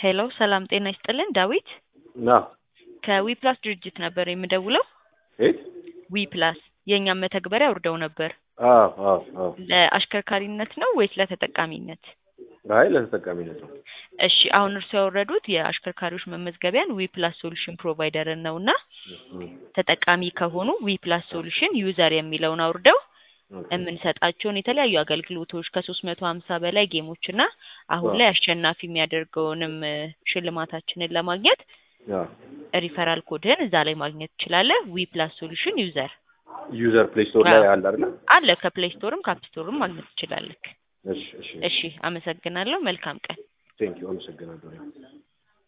ሄሎ ሰላም ጤና ይስጥልን ዳዊት ና ከዊፕላስ ድርጅት ነበር የምደውለው የት? ዊፕላስ የእኛም መተግበሪያ አውርደው ነበር አዎ አዎ አዎ። ለአሽከርካሪነት ነው ወይስ ለተጠቃሚነት አይ ለተጠቃሚነት ነው። እሺ አሁን እርሱ ያወረዱት የአሽከርካሪዎች መመዝገቢያን ዊፕላስ ሶሉሽን ፕሮቫይደርን ነው እና እም፣ ተጠቃሚ ከሆኑ ዊፕላስ ሶሉሽን ዩዘር የሚለውን አውርደው ኦኬ። የምንሰጣቸውን የተለያዩ አገልግሎቶች ከሶስት መቶ ሀምሳ በላይ ጌሞች እና አሁን ዋው። ላይ አሸናፊ የሚያደርገውንም እ፣ ሽልማታችንን ለማግኘት አዎ። ሪፈራል ኮድህን እዛ ላይ ማግኘት ትችላለህ። ዊ ፕላስ ሶሉሽን ዩዘር ዩዘር ፕሌይ ስቶር ላይ አዎ። አለ አይደል? አለ ከፕሌይ ስቶርም ከአፕ ስቶርም ማግኘት ትችላለህ። እሺ እሺ። እሺ አመሰግናለሁ። መልካም ቀን። ቴንክ ዩ አመሰግናለሁ።